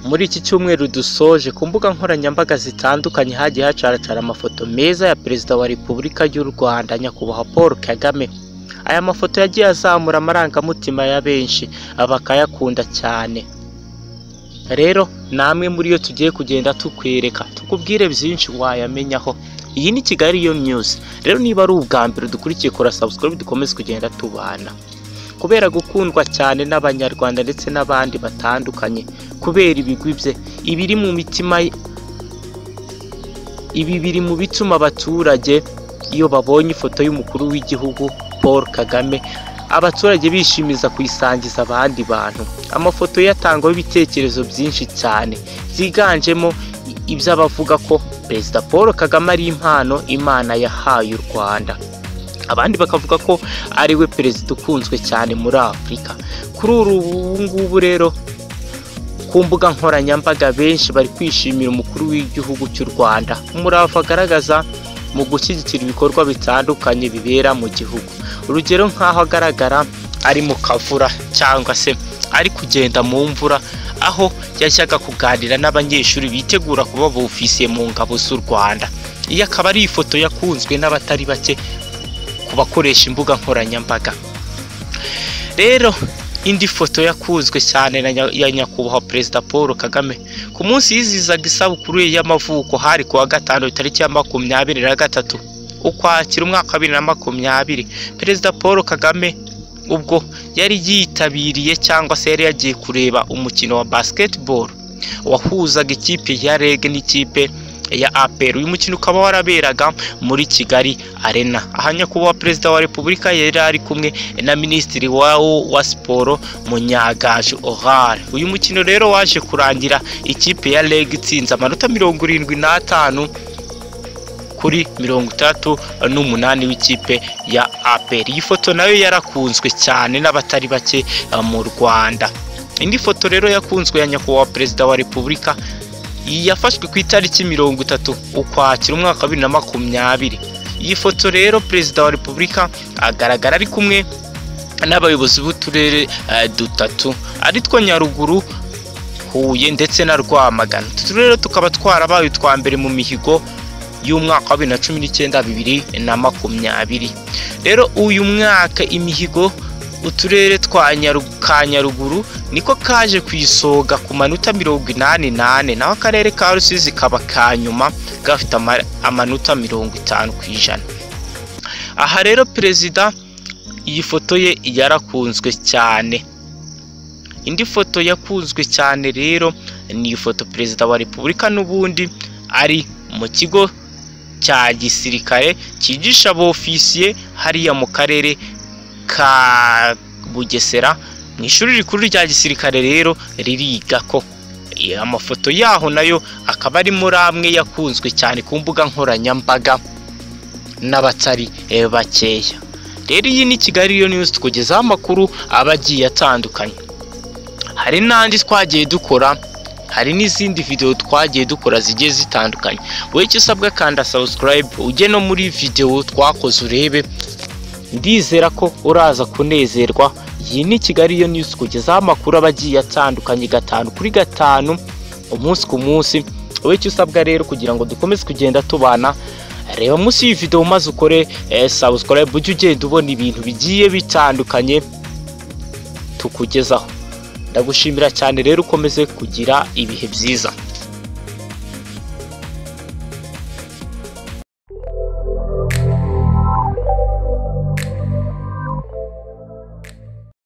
Muri iki cyumweru dusoje ku mbuga nkoranyambaga zitandukanye hagiye hacaracara amafoto meza ya Perezida wa Repubulika y'u Rwanda Nyakubahwa Paul Kagame aya mafoto yagiye azamura amarangamutima ya benshi bakayakunda cyane rero namwe muri yo tugiye kugenda tukwereka tukubwire byinshi wayamenyaho iyi ni Kigali yo News rero niba ari ubwa mbere dukurikiye kora subscribe dukomeze kugenda tubana kubera gukundwa cyane n'abanyarwanda ndetse n'abandi batandukanye kubera ibigwi bye ibiri mu mitima ye- ibi biri mu bituma abaturage iyo babonye ifoto y'umukuru w'igihugu Paul Kagame abaturage bishimiza kuyisangiza abandi bantu amafoto ye atangwaho ibitekerezo byinshi cyane byiganjemo i- iby'abavuga ko perezida Paul Kagame ari impano Imana yahaye u Rwanda abandi bakavuga ko ari we perezida ukunzwe cyane muri afurika kuri uru ubu ngubu rero ku mbuga nkoranyambaga benshi bari kwishimira umukuru w'igihugu cy'u rwanda umurava agaragaza mu gushyigikira ibikorwa bitandukanye bibera mu gihugu urugero nk'aho agaragara ari mu kavura cyangwa se ari kugenda mu mvura aho yajyaga kuganira n'abanyeshuri bitegura kuba bofisiye mu ngabo z'u rwanda iyi akaba ari ifoto yakunzwe n'abatari bake ku bakoresha imbuga nkoranyambaga rero indi foto yakunzwe cyane na nya- ya nyakubahwa perezida paul kagame ku munsi yizizaga isabukuru ye y'amavuko hari ku wa gatanu tariki ya makumyabiri na gatatu ukwakira umwaka wa bibiri na makumyabiri perezida paul kagame ubwo yari yitabiriye cyangwa se yari yagiye kureba umukino wa basketball wahuzaga ikipe ya reg n'ikipe ya apr uyu mukino ukaba waraberaga muri kigali arena aha nyakubahwa perezida wa repubulika yari ari kumwe na minisitiri wa, wa siporo munyagaju orare uyu mukino rero waje kurangira ikipe ya reg itsinze amanota mirongo irindwi n'atanu kuri mirongo itandatu n'umunani w'ikipe ya apr iyi foto nayo yarakunzwe cyane n'abatari bake eh, mu rwanda indi foto rero yakunzwe ya nyakubahwa perezida wa repubulika iyi yafashwe ku itariki mirongo itatu ukwakira umwaka wa bibiri na makumyabiri iyi foto rero perezida wa repubulika agaragara ari kumwe n'abayobozi b'uturere eh, dutatu ari two nyaruguru huye ndetse na rwamagana utu turere tukaba twarabaye utwa mbere mu mihigo y'umwaka wa bibiri na cumi n'icyenda bibiri na makumyabiri rero uyu mwaka imihigo uturere twa Nyaru- ka nyaruguru niko kaje ku isonga ku manota mirongo inani nane naho akarere ka rusizi kaba ka nyuma gafite ama- amanota mirongo itanu ku ijana aha rero perezida iyi foto ye yarakunzwe cyane indi foto yakunzwe cyane rero ni ifoto perezida wa repubulika n'ubundi ari mu kigo cya gisirikare cyigisha abofisiye hariya mu karere ka bugesera mu ishuri rikuru rya gisirikare rero ririga ko Eh, amafoto yaho nayo akaba ari muri amwe yakunzwe cyane ku mbuga nkoranyambaga n'abatari eh, bakeya rero iyi ni kigali yo news tukugezaho amakuru aba agiye atandukanye hari n'andi twagiye dukora hari n'izindi videwo twagiye dukora zigiye zitandukanye wowe icyo usabwa kanda subscribe ujye no muri videwo twakoze urebe ndizera ko uraza kunezerwa iyi ni kigali yo news kugezaho amakuru aba agiye atandukanye gatanu kuri gatanu umunsi ku munsi wowe icyo usabwa rero kugira ngo dukomeze kugenda tubana reba munsi y'iyi videwo maze ukore eh, subscribe ujye ugenda ubona ibintu bigiye bitandukanye tukugezaho ndagushimira cyane rero ukomeze kugira ibihe byiza